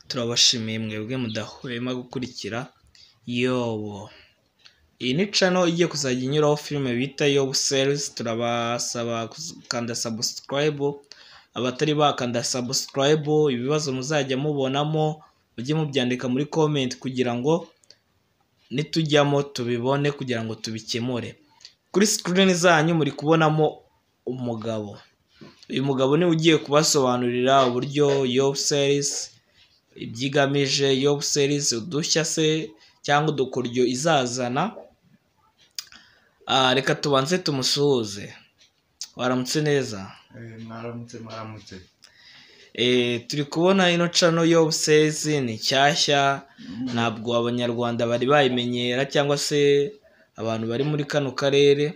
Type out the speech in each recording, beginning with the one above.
turabashimiye mwebwe mudahwema gukurikira yobo iyi ni cano igiye kuzajya inyuraho filime bita yobu serizi turabasaba gukanda sabusikarayibu abatari bakanda sabusikarayibu ibibazo muzajya mubonamo mujye mubyandika muri komenti kugira ngo nitujyamo tubibone kugira ngo tubikemure kuri sikirini zanyu muri kubonamo umugabo uyu mugabo niwe ugiye kubasobanurira uburyo yobu serizi ibyigamije yobu serizi udushya se cyangwa udukoryo izazana Ah, reka tubanze tumusuhuze waramutse neza mwaramutse mwaramutse Eh, turi kubona ino cano yobu serizi ni nshyashya ntabwo abanyarwanda bari bayimenyera cyangwa se abantu bari muri kano karere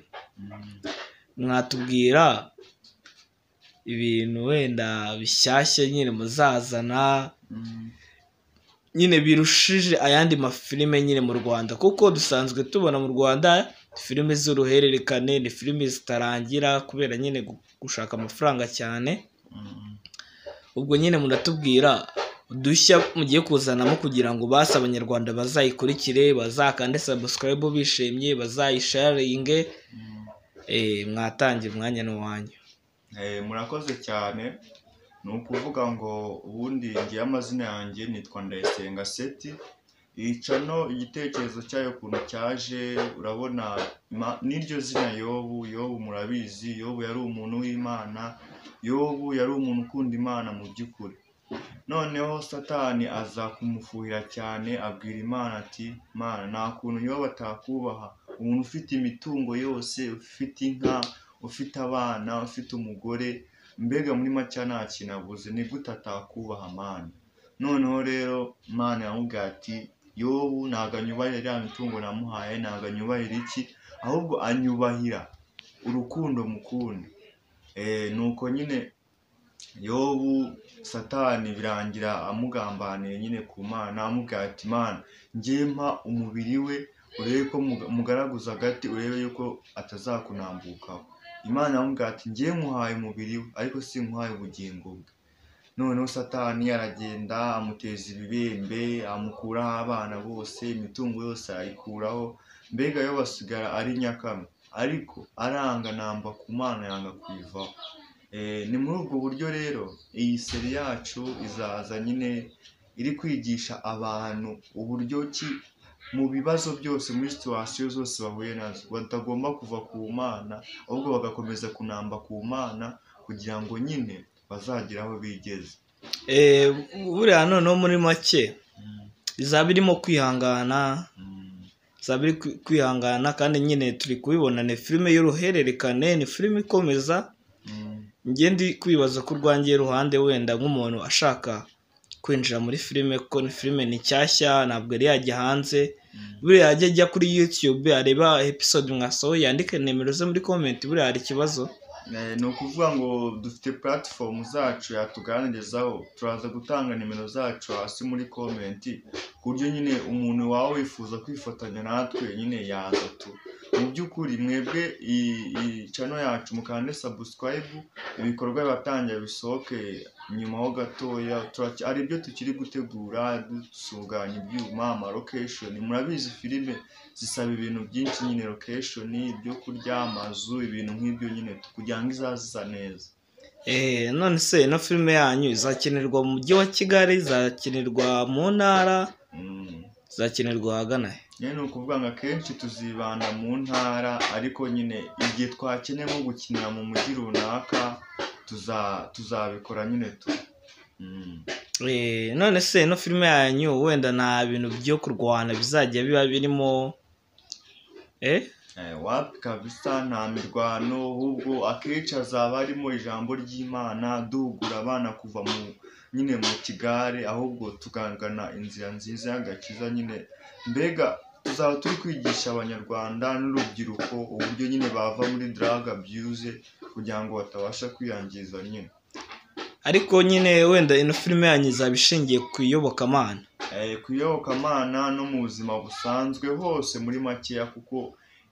mwatubwira ibintu wenda bishyashya nyine muzazana nyine birushije ayandi mafilime nyine mu rwanda kuko dusanzwe tubona mu rwanda filime z'uruhererekane ni filime zitarangira kubera nyine gu- gushaka amafaranga cyane ubwo nyine muratubwira udushya mugiye kuzanamo kugira ngo basi abanyarwanda bazayikurikire bazakande sabusikarayibu bishimye bazayisharinge eh, mwatangira umwanya n'uwanyu Eh, murakoze cyane ni ukuvuga ngo ubundi ngiye amazina yanjye nitwa ndayisenga seti iyi cano igitekerezo cyayo ukuntu cyaje urabona ma- n'iryo zina yobu yobu murabizi yobu yari umuntu w'imana yobu yari umuntu ukunda imana mu by'ukuri noneho satani aza kumufuhira cyane abwira imana ati mana nta kuntu yobu atakubaha umuntu ufite imitungo yose ufite inka ufite abana ufite umugore mbega muri macya nta kintu abuze ni gute atakubaha mani noneho rero mani aramubwira ati yobu ntabwo anyubahira iriya mitungo namuhaye ntabwo anyubahira iki ahubwo anyubahira urukundo mukunda Eh, nuko nyine yobu satani birangira amugambaniye nyine ku mana amubwira ati mana njye mpa umubiri we urebe ko muga- mugaraguza agati urebe yuko atazakunambukaho imana aramubwira ati ngiye nkuhaye umubiri we ariko si nkuhaye ubugingo bwe noneho satani aragenda amuteza ibibembe amukuraho abana bose imitungo yose arayikuraho mbega yo basigara ari nyakamwe ariko aranga namba ku mana yanga kuyivaho Eh, ni muri ubwo buryo rero iyi seri yacu izaza nyine iri kwigisha abantu uburyo ki mu bibazo byose muri situwasiyo zose bahuye nazo batagomba kuva ku mana ahubwo bagakomeza kunamba ku mana kugira ngo nyine bazagire aho bigeze Eh, buriya noneho muri make izaba irimo kwihangana Mm, izaba iri kwi- kwihangana kandi nyine turi kubibona ni filime y'uruhererekane ni filime ikomeza mm, njye ndi kwibaza ko urwangiye ruhande wenda nk'umuntu ashaka kwinjira muri filime kuko ni filime ni nshyashya ntabwo yari yajya hanze mm, buriya ajya ajya kuri yutube areba episode mwasohoye yandike nimero ze muri komenti buriya hari ikibazo Eh, ni ukuvuga ngo dufite puratifomu zacu yatuganirizaho turaza gutanga nimero zacu hasi muri komenti ku buryo nyine umuntu waba wifuza kwifatanya natwe nyine yaza tu mu by'ukuri mwebwe iyi iyi channel yacu mukande sabusikarayibu ibikorwa biratangira bisohoke nyuma ho gatoya turacya- hari ibyo tukiri gutegura dutunganya ibyuma amarokesheni murabizi filime zisaba ibintu byinshi nyine lokesheni ibyo kurya amazu ibintu nk'ibyo nyine kugira ngo izazisa neza Eh, none se ino filime yanyu izakinirwa mu mujyi wa kigali izakinirwa mu ntara Mm. izakinirwa ahagana he nyine ni ukuvuga ngo akenshi tuzibanda mu ntara ariko nyine igihe twakeneye nko gukinira mu mujyi runaka tuza- tuzabikora nyine tu Mm. Eh, none se ino filime yanyu wenda nta bintu byo kurwana bizajya biba birimo eh Eh, wapi kabisa nta mirwano ahubwo akenshi hazaba harimo ijambo ry'imana duhugura abana kuva mu nyine mu kigare ahubwo tugangana inzira nziza y'agakiza nyine mbega tuzaba turi kwigisha abanyarwanda n'urubyiruko uburyo nyine bava muri drug abuse kugira ngo batabasha kwiyangiza nyine ariko nyine wenda ino filime yanyu izaba ishingiye ku iyobokamana Eh, ku iyobokamana no mu buzima busanzwe hose muri makeya kuko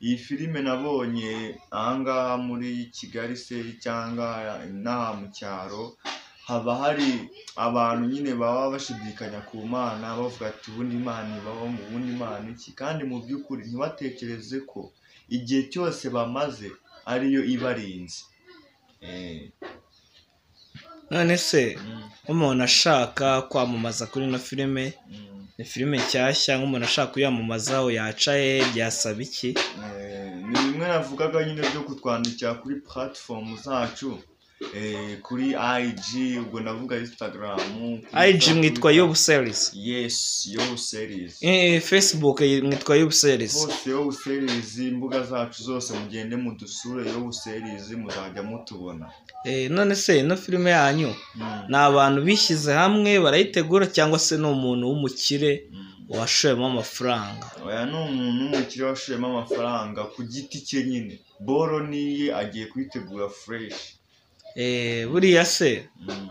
iyi filime nabonye ahangaha muri kigali se cyangwa inaha mu cyaro haba hari abantu nyine baba bashidikanya ku mana bavuga ati ubundi imana ibaho mu bundi imana iki kandi mu by'ukuri ntibatekereze ko igihe cyose bamaze ariyo ibarinze Eh, none se mm, nk'umuntu ashaka kwamamaza kuri ino filime mm. ni filime nshyashya nk'umuntu ashaka kuyamamazaho yaca he byasaba iki Eh, ni bimwe navugaga nyine byo kutwandikira kuri platform zacu eh, kuri IG ubwo navuga Instagram kuri IG mwitwa Twitter. yobu serizi Yes Yobu Series Eh, facebook mwitwa yobu serizi hose Yobu Series imbuga zacu zose mugende mudusure Yobu Series muzajya mutubona Eh, none se ino filime yanyu Mm, ni abantu bishyize hamwe barayitegura cyangwa se ni umuntu w'umukire mm. washoyemo amafaranga oya ni umuntu w'umukire washoyemo amafaranga ku giti cye nyine boro niye agiye kuyitegura fresh Eh, buriya se Mm.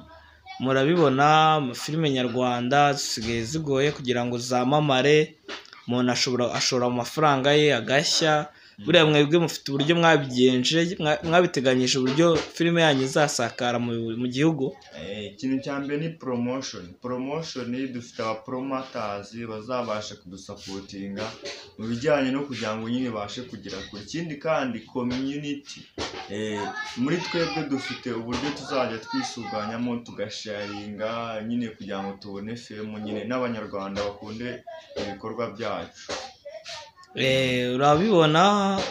murabibona amafilime nyarwanda zisigaye zigoye kugira ngo zamamare umuntu ashobora ashora mu mafaranga ye agashya buriya mwebwe mufite uburyo mwabigenje mwa- mwabiteganyije uburyo filime yanyu izasakara mu, mu gihugu Eh, ikintu cya mbere ni promotion promotion dufite abapromoters bazabasha kudusapotinga mu bijyanye no kugira ngo nyine ibashe kugera kure ikindi kandi community eh, muri twebwe dufite uburyo tuzajya twisuganyamo tugasharinga nyine kugira ngo tubone filmu nyine n'abanyarwanda bakunde ibikorwa byacu Eh, urabibona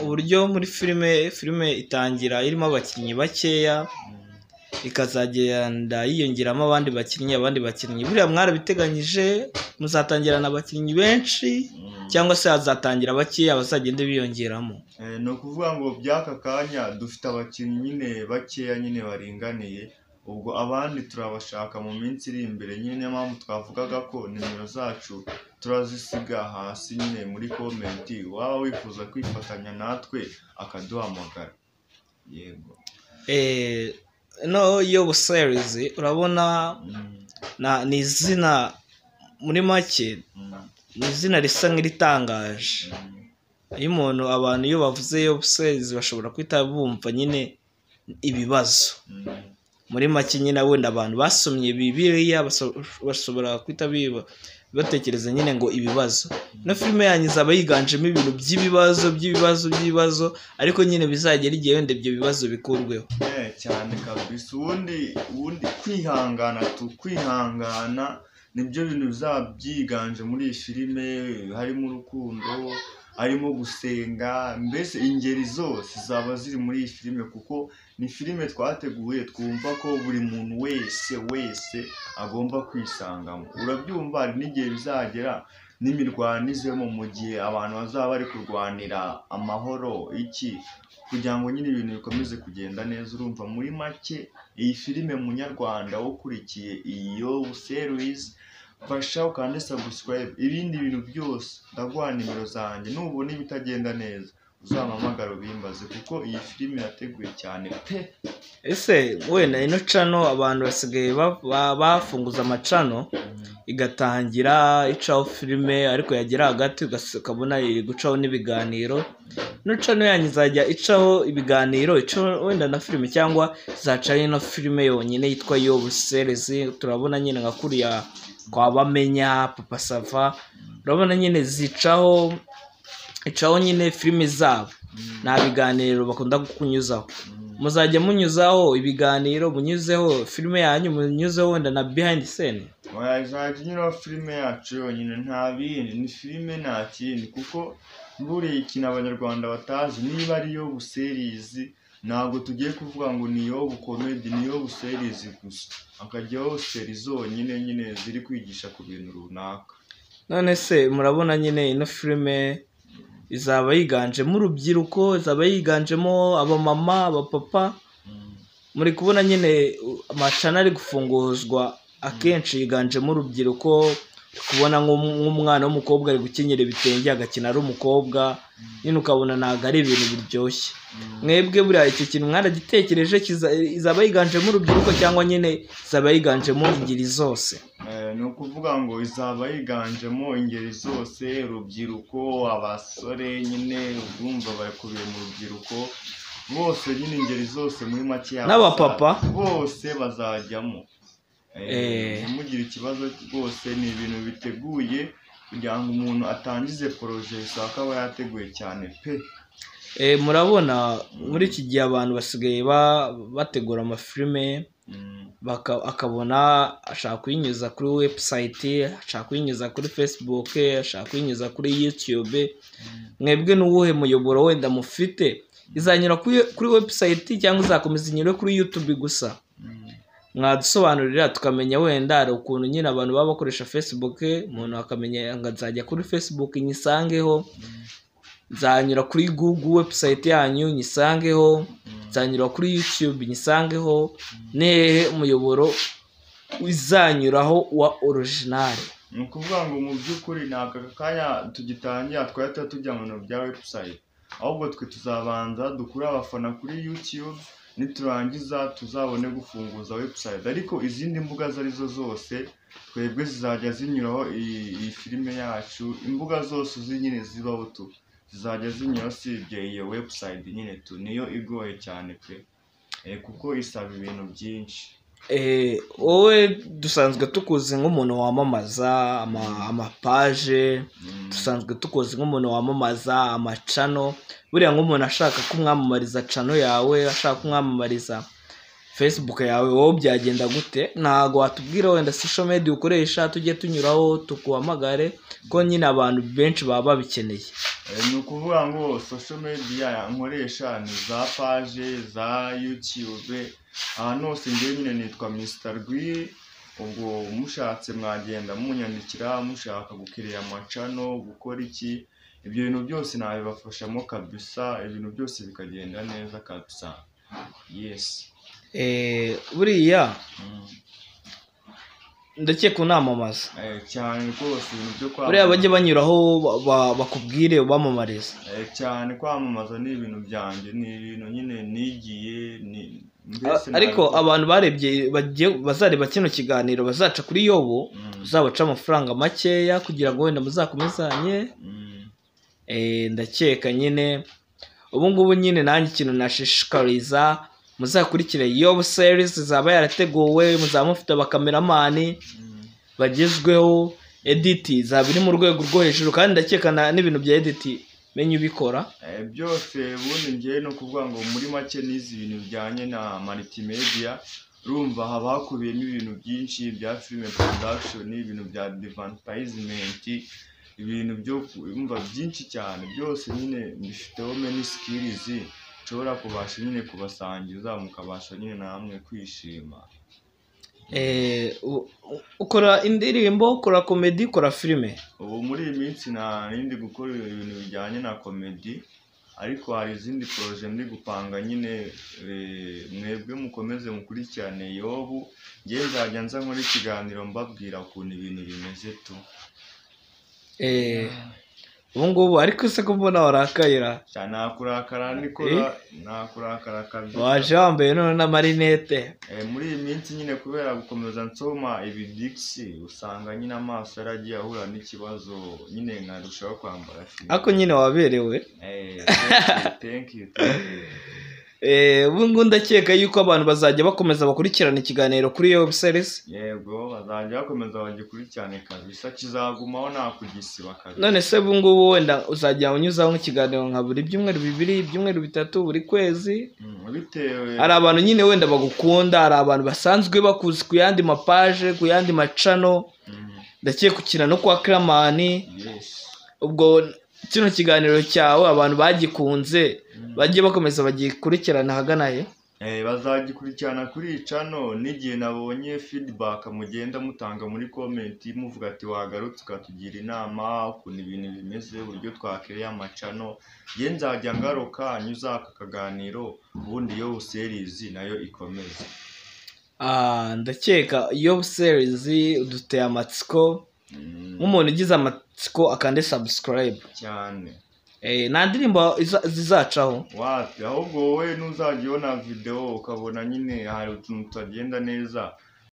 uburyo muri filime filime itangira irimo abakinnyi bakeya Mm. ikazagenda yiyongeramo abandi bakinnyi abandi bakinnyi buriya mwarabiteganyije muzatangirana abakinnyi benshi Mm. cyangwa se hazatangira bakeya bazagende biyongeramo Eh, ni ukuvuga ngo by'aka kanya dufite abakinnyi nyine bakeya nyine baringaniye ubwo abandi turabashaka mu minsi iri imbere nyine niyo mpamvu twavugaga ko nimero zacu turazisiga hasi nyine muri komenti waba wifuza kwifatanya natwe akaduhamagara yego Eh, no yobu serizi urabona Mm, na ni izina muri make mm, ni izina risa nk'iritangaje mm. iyo umuntu abantu iyo bavuze yobu serizi bashobora guhita bumva nyine ibibazo Mm. muri make nyine wenda abantu basomye bibiliya baso- bashobora guhita biba- batekereza nyine ngo ibibazo no filime yanyu izaba yiganjemo ibintu by'ibibazo by'ibibazo by'ibibazo ariko nyine bizagera igihe wenda ibyo bibazo bikurweho Eh, cyane kabisa ubundi ubundi kwihangana tu kwihangana nibyo bintu bizaba byiganje muri iyi filime harimo urukundo harimo gusenga mbese ingeri zose zaba ziri muri iyi filime kuko ni filime twateguye twumva ko buri muntu wese wese agomba kwisangamo urabyumva hari n'igihe bizagera n'imirwano izemo mu gihe abantu bazaba bari kurwanira amahoro iki kugira ngo nyine ibintu bikomeze kugenda neza urumva muri make iyi filime munyarwanda ukurikiye iyo series fasha ukande subscribe ibindi bintu byose ndaguha nimero zanjye nubona ibitagenda neza uzampamagara ubimbaze kuko iyi filime yateguye cyane pe ese wenda ino cano abantu basigaye ba- ba- bafunguza amacano igatangira icaho filime ariko yagera hagati ugas- ukabona iri gucaho n'ibiganiro ino cano yanyu izajya icaho ibiganiro icaho wenda na filime cyangwa izacaho ino filime yonyine yitwa yobu serizi turabona nyine nka kuriya kwa bamenya papa sava urabona nyine zicaho icaho nyine filime zabo nta biganiro bakunda kunyuzaho muzajya munyuzaho ibiganiro munyuzeho filime yanyu munyuzeho wenda na behind scene wazajya unyuraho filime yacu yonyine nta bindi ni filime nta kindi kuko buriya ikintu abanyarwanda batazi niba ari iyo buserizi ntabwo tugiye kuvuga ngo ni iyo bukomedi ni iyo buserizi gusa akajyaho seri zonyine nyine ziri kwigisha ku bintu runaka none se murabona nyine ino filime izaba yiganjemo urubyiruko izaba yiganjemo abamama abapapa muri kubona nyine u- amacana ari gufunguzwa akenshi yiganjemo urubyiruko uri kubona nk'um- nk'umwana w'umukobwa ari gukenyera ibitenge agakina ari umukobwa nyine ukabona ntabwo ari ibintu biryoshye mwebwe buriya icyo kintu mwaragitekereje kiza- izaba yiganjemo urubyiruko cyangwa nyine izaba yiganjemo ingeri zose Eh, ni ukuvuga ngo izaba yiganjemo ingeri zose urubyiruko abasore nyine urumva bakubiye mu rubyiruko bose nyine ingeri zose muri make N'abapapa? bose bazajyamo Eh. ntimugire ikibazo rwose ni ibintu biteguye kugira ngo umuntu atangize poroje bisaba ko aba yateguye cyane pe Eh, murabona muri iki gihe abantu basigaye ba- bategura amafilime Mm, baka- akabona ashaka kuyinyuza kuri webusayiti ashaka kuyinyuza kuri fesibuke ashaka kuyinyuza kuri yutube mwebwe n'uwuhe muyoboro wenda mufite izanyura kuri- kuri webusayiti cyangwa izakomeza inyure kuri yutube gusa mm. mwadusobanurira tukamenya wenda hari ukuntu nyine abantu baba bakoresha facebook umuntu akamenya ngo nzajya kuri facebook nyisangeho nzanyura kuri google website yanyu nyisangeho nzanyura kuri youtube nyisangeho nehe umuyoboro uzanyuraho wa orijinali ni ukuvuga ngo mu by'ukuri ntabwo aka kanya tugitangira twari tuba tujya mu bintu bya webusayiti ahubwo twe tuzabanza dukure abafana kuri yutube niturangiza tuzabone gufunguza webusayiti ariko izindi mbuga izo ari zo zose twebwe zizajya zinyuraho iyi, iyi filime yacu imbuga zose uzi nyine zibaho tu zizajya zinyura usibye iyo webusayiti nyine tu niyo igoye cyane pe Eh, kuko isaba ibintu byinshi Eh, wowe dusanzwe tukuzi nk'umuntu wamamaza ama- amapaje Mm. dusanzwe tukoze nk'umuntu wamamaza amacano buriya nk'umuntu ashaka kumwamamariza cano yawe ashaka kumwamamariza facebook yawe wowe byagenda gute ntabwo watubwira wenda social media ukoresha tujye tunyuraho tuguhamagare ko nyine abantu benshi baba babikeneye Eh, ni ukuvuga ngo social media nkoresha ni za page za youtube ahantu hose ngewe nyine nitwa mr rwi ubwo mushatse mwagenda munyandikira mushaka gukiriya amacano gukora iki ibyo bintu byose nabibafashamo kabisa ibintu byose bikagenda neza kabisa yes Eh, buriya Mm. ndakeka unamamaza Eh, cyane rwose ibintu byo buriya bajye kwamamaza banyuraho ba- ba- bakubwire ubamamariza Eh, cyane kwamamaza ni ibintu byanjye ni ibintu nyine nigiye ni mbese ariko nabikora. abantu barebye bagiye- bazareba kino kiganiro bazaca kuri yobo Mm. uzabaca amafaranga makeya kugira ngo wenda muzakomezanye Mm. Eh, ndakeka nyine ubu ngubu nyine nanjye ikintu nashishikariza muzakurikire yobu serisi zaba yarateguwe muzaba mufite abakameramani Mm. bagezweho editi zaba iri mu rwego rwo hejuru kandi ndakeka na- n'ibintu bya editi menya ubikora Eh, byose ubundi ngewe ni ukuvuga ngo muri make nizi ibintu bijyanye na multimedia urumva haba hakubiyemo ibintu byinshi bya filime production ibintu bya advertisement ibintu byo kumva byinshi cyane byose nyine mbifiteho many skills nshobora kubasha nyine kubasangiza mukabasha nyine namwe kwishima Eh, u- u- ukora indirimbo ukora komedi ukora filime ubu muri iyi minsi nta n'indi gukora ibintu bijyanye na komedi ariko hari izindi poroje ndi gupanga nyine eh, mwebwe mukomeze mukurikirane yobu ngewe nzajya nza nkora ikiganiro mbabwira ukuntu ibintu bimeze tu Eh, ubu ngubu ariko se ko mbona warakayira cyane nakurakara nikora nakurakara kabisa waje wambaye none n'amarinete Eh, muri iyi minsi nyine kubera gukomeza nsoma ibidikisi usanga nyine amaso yaragiye ahura n'ikibazo nyine nkarushaho kwambara fime ako nyine waberewe Eh, thank you, thank you, thank you. Eh, ubu ngubu ndakeka yuko abantu bazajya bakomeza bakurikirana ikiganiro kuri iyo webusayiti yego bazajya bakomeza bagikurikirane kabisa kizagumaho nta kugisiba kabisa none se ubu ngubu wenda uzajya unyuzaho nk'ikiganiro nka buri byumweru bibiri ibyumweru bitatu buri kwezi Mm, bitewe hari abantu nyine wenda bagukunda hari abantu basanzwe bakuzi ku yandi mapaje ku yandi macano Mm, ndakeka ukina no kwa kiramani yes ubwo kino kiganiro cyawe abantu bagikunze Mm. bajye bakomeza bagikurikirana ahagana he Eh, bazagikurikirana kuri iyi cano n'igihe nabonye feedback mugenda mutanga muri comment muvuga ati wagarutse ukatugira inama ukuntu ibintu bimeze uburyo twakereye amacano ye nzajya ngaruka nyuza aka kaganiro ubundi yo serizi nayo ikomeze Ah, ndakeka iyo serizi uduteye amatsiko Mm, nk'umuntu ugize amatsiko akande subscribe cyane Eh, nta ndirimbo iza- zizacaho wapi ahubwo wowe nuzajya ubona videwo ukabona nyine hari utuntu tutagenda neza